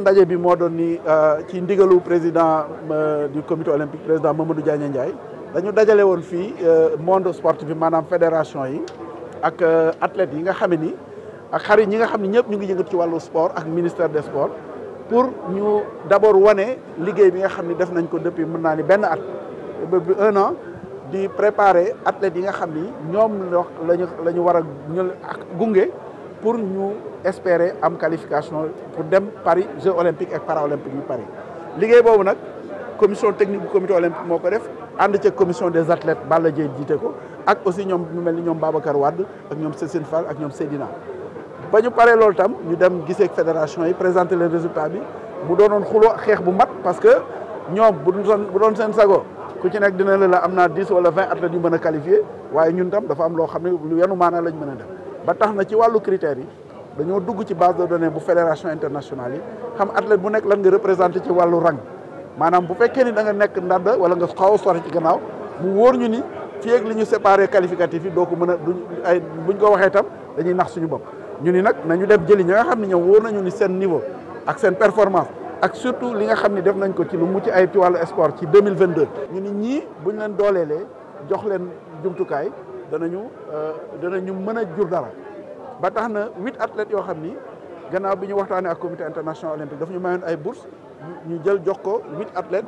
ndaje bi moo doon ni ci ndigalu président du comité olympique président Mamadou Diagne Ndiaye dañu dajale woon fii monde sportif bi maanaam fédération yi ak athlètes yi nga xam ni ak xarit ñi nga xam ne ñëpp ñu ngi yëngatu ci wàllu sport ak ministère des sports pour ñu d'abord wane liggéey bi nga xam ni def nañ ko depuis mën naa ni benn at depuis un an di préparer athlètes yi nga xam ni ñoom lañu la ñu war a ñu gunge pour ñu espérer am qualification pour dem Paris Jeux olympiques et paralympiques yu Paris liggéey boobu nag commission technique bu comité olympique moo ko def ànd ci commission des athlètes Balla Dieye jiite ko ak aussi ñoom ñu mel ni ñoom Babacar Wade ak ñoom Cécile Fall ak ñoom Seydina ba ñu paree loolu tam ñu dem gisee fédération yi présenter les résultats bi mu doonoon xuloo xeex bu mat parce que ñoom bu doon bu doon seen sago ku ci nekk dina la la am naa dix wala vingt athlètes yu mën a qualifié waaye ñun tam dafa am loo xam ne lu yenu maanaa lañ mën a def ba tax na ci wàllu critères yi dañoo dugg ci base de données bu fédération internationale yi xam athlète bu nekk lan nga représenté ci wàllu rang maanaam bu fekkee ni da nga nekk ndànd wala nga xaw a sori ci gannaaw mu wóor ñu ni fii ak li ñu séparé qualificatif yi doo ko mën a duñ ay buñ ko waxee tam dañuy nax suñu bopp ñu ni nag nañu dem jëli ñi nga xam ne ñoom wóor nañu ni seen niveau ak seen performance ak surtout li nga xam ne def nañ ko ci lu mucc ay ci wàllu sport ci 2022 ñu ni ñii buñ leen dooleelee jox leen jumtukaay danañu danañu mën a jur dara ba tax na huit athlètes yoo xam ni gannaaw bi ñu waxtaanee ak comité international olympique daf ñu mayoon ay bourse ñu jël jox ko huit athlètes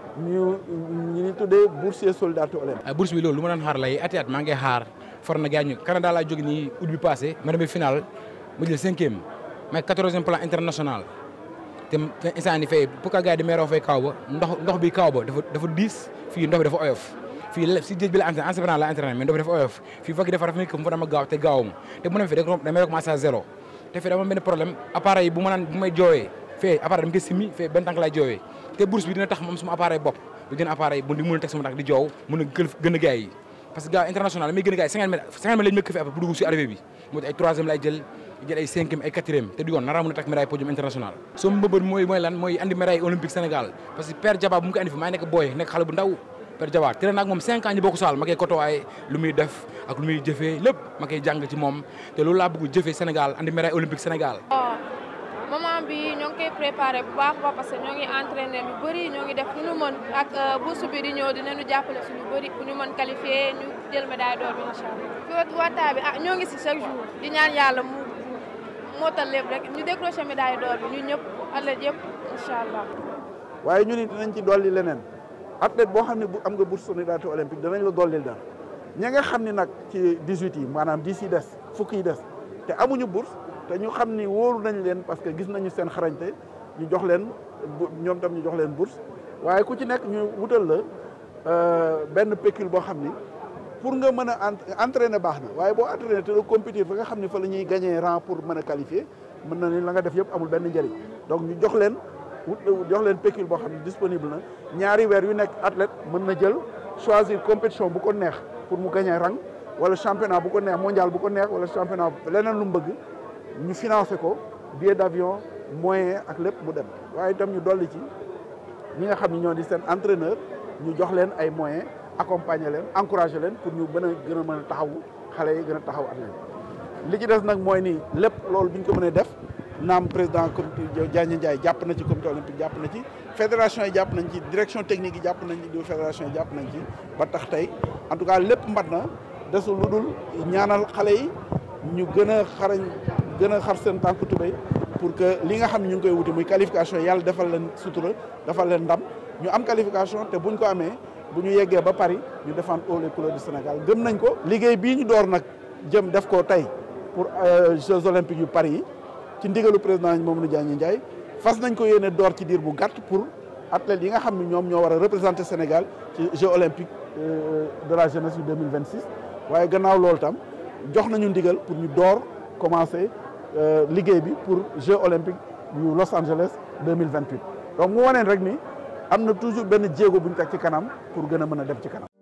ñu ñu tuddee boursier solidarité olympique. bourse bi loolu lu ma doon xaar lay ati at maa ngi xaar for na gaañu Canada laa jóge nii août bi passé ma demee final ma jël cinquième mais quatorzième plan international te instant ni fay pour que gars yi di meeroo fay kaw ba ndox ndox bi kaw ba dafa dafa diis fii ndox bi dafa oyof. fii si géej bi la entraîné enseignement la entraîné mais ndox bi dafa oyof fii foog dafa rafet mu fa dama gaaw te gaawum te bu ne fi damay recommencé à zéro te fii dama benn problème appareil bu ma naan bu may jooyee fee appareil dama koy simi fee benn tànk laay jooyee te bourse bi dina tax moom suma appareil bopp bi gën appareil bu di mën a teg sama tànk di joow mën a gën a gars yi parce que gars international damay gën a gars yi cinquante mètres cinquante mètres lañu mëkk fi après pour dugg si arrivé bi moo ay troisième lay jël jël ay cinquième ay quatrième te du yoon nara mën a teg médaille podium international sama mbëbër mooy mooy lan mooy andi médaille olympique Sénégal parce que père Diaba bu mu ko andi fi maa nekk booy nekk xale bu ndaw Père Diawar tere naag moom cinq ans ñu bokk saal ma koy kotowaay lu muy def ak lu muy jëfee lépp ma koy jàng ci moom te loolu laa bëgg jëfee Sénégal andi médaille olympique Sénégal. moment bi ñoo ngi koy préparé bu baax ba parce que ñoo ngi entraîné lu bëri ñoo ngi def lu ñu mën ak bourse bi di ñëw dinañu jàppale suñu bëri bu ñu mën qualifié ñu jël médaille d'or bi incha allah. fi waxtaan bi ah ñoo ngi si chaque jour di ñaan yàlla mu mootal lépp rek ñu décroché médaille d'or bi ñun ñëpp athlètes yëpp incha allah. waaye ñu ni dinañ ci dolli leneen. athlète boo xam ne bu am nga bourse solidarité olympique danañ la dollil dara ñi nga xam ne nag ci 18 yi maanaam 10 yi des fukk yi des te amuñu bourse te ñu xam ni wóoru nañ leen parce que gis nañu seen xarañte ñu jox leen ñoom tam ñu jox leen bourse waaye ku ci nekk ñu wutal la benn pécule boo xam ni pour nga mën a entraîner baax na waaye boo entraîner te doo compétir fa nga xam ne fa la ñuy gagner rang pour mën a qualifier mën na ni la nga def yëpp amul benn njëriñ donc ñu jox leen wut jox leen pécule boo xam ne disponible na ñaari weer yu nekk athlète mën na jël choisir compétition bu ko neex pour mu gagner rang wala championnat bu ko neex mondial bu ko neex wala championnat leneen lu mu bëgg ñu financé ko billet d'avion moyen ak lépp mu dem waaye itam ñu dolli ci ñi nga xam ne ñoo di seen entraîneur ñu jox leen ay moyens accompagner leen encourager leen pour ñu gën a gën a mën a taxawu xale yi gën a taxaw athlète li ci des nag mooy ni lépp loolu bi ñu ko mënee def naam président comité Diagne Ndiaye jàpp na ci comité olympique jàpp na ci fédération yi jàpp nañ ci direction technique yi jàpp nañ ci fédération yi jàpp nañ ci ba tax tey en tout cas lépp mbat na desul lu dul ñaanal xale yi ñu gën a xarañ gën a xar seen tànk tubéy pour que li nga xam ne ñu ngi koy wuti muy qualification yàlla defal leen sutura defal leen ndam ñu am qualification te buñ ko amee bu ñu yeggee ba Paris ñu défendre haut les couleurs du Sénégal gëm nañ ko liggéey bii ñu door nag jëm def ko tey pour Jeux olympiques yu Paris yi ci ndigalu président Mamadou Diagne Ndiaye fas nañ ko yéene door ci diir bu gàtt pour athlètes yi nga xam ne ñoom ñoo war a représenter Sénégal ci Jeux olympiques de la jeunesse yu 2026 waaye gannaaw loolu tam jox nañu ndigal pour ñu door commencer liggéey bi pour Jeux olympiques yu Los Angeles 2028 donc mu waneen rek ni am na toujours benn jéego bu ñu teg ci kanam pour gën a mën a dem ci kanam